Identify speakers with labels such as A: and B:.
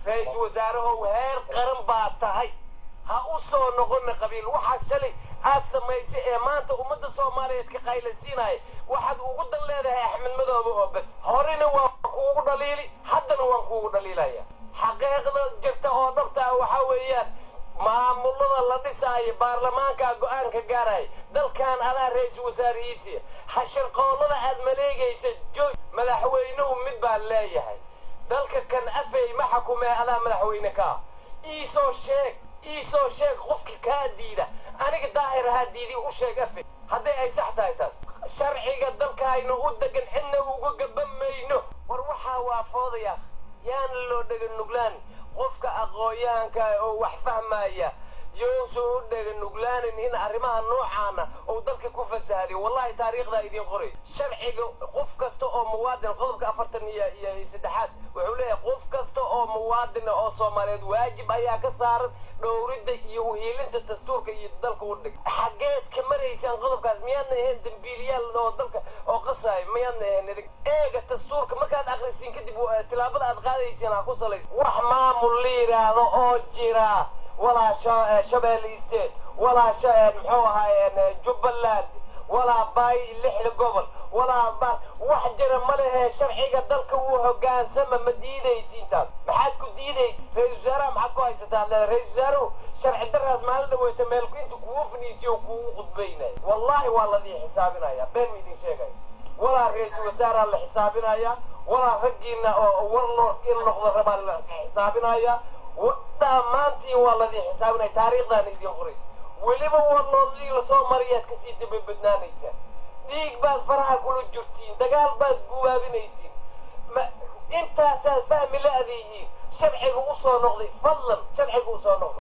A: ra-iisul wasaarahow heer qaran baa tahay ha u soo noqona qabiil waxaa shalay aad samaysay ee maanta ummadda soomaaliyeed ka qaylaysiinaya waxaad ugu dan leedahay axmed madoobe oo bas horena waan kuugu dhaliili haddana waan kuugu dhaliilaya xaqiiqda jirta oo dhabta ah waxaa weeyaan maamulada la dhisaayo baarlamaanka go-aanka gaaraya dalkan adaa ra-iisul wasaarihiisiya hashirqoolada aad maleegaysa joog madaxweynuhu mid baa leeyahay dalka kan afey ma xakumee adaa madaxweyne ka ah iisoo sheeg iisoo sheeg qofki kaa diida aniga daahir ahaa diidi u sheeg afey hadday ay sax tahay taas sharciga dalkaaynu u degan cidna uga gaban mayno war waxaa waa foodaya yaana loo dhega nuglaan qofka aqoon-yahanka oo wax fahmaya yousan u dhega nuglaanin in arrimaha noocaana uu dalka ku fasahday wallahi taariikhdaa idiin qoraysa sharciga qof kasta oo muwaadin qodobka afartan iyo iyo saddexaad wuxuu leeyahay qof kasta oo muwaadina oo soomaaliyeed waajib ayaa ka saaran dhowridda iyo uhiilinta dastuurka iyo dalka u dhig xageed ka maraysaan qodobkaas miyaadna ahayn dambiiliyaal oo dalka oo qasaayo miyaadna ahayn idin eega dastuurka markaad akhrisiin kadib tilaabada aad qaadaysiin ha ku salaysa wax maamul la yidhaahdo oo jira walaa shabeelle state walaa muxuu ahaay jubbaland walaa baay lixda gobol walaa ba wax jira ma lehe sharciga dalka uu hogaansama ma diidaysiintaas maxaad ku diidaysa ra-isul wasaaraha maxaad ku haysataa leeda ra-isul wasaaruhu sharci daraas maalin dhaweyta meelku inta kugu faniisiyo kugu khudbaynaya wallahi waa ladii xisaabinaya been ma idin sheegaya walaa ra-iisul wasaaraa la xisaabinaya walaa raggiina oo warlord in noqdo rabaa la xisaabinaya dhammaantiin waa ladii xisaabinaya taariikhdaana idiin qoraysa weliba warloodadii lasoo mariyaad kasii daba badnaanaysaa dhiig baad faraha kula jirtiin dagaal baad gubaabinaysiin intaasaad fahmi la-dihiin sharciga u soo noqday fadlan sharciga u soo noqday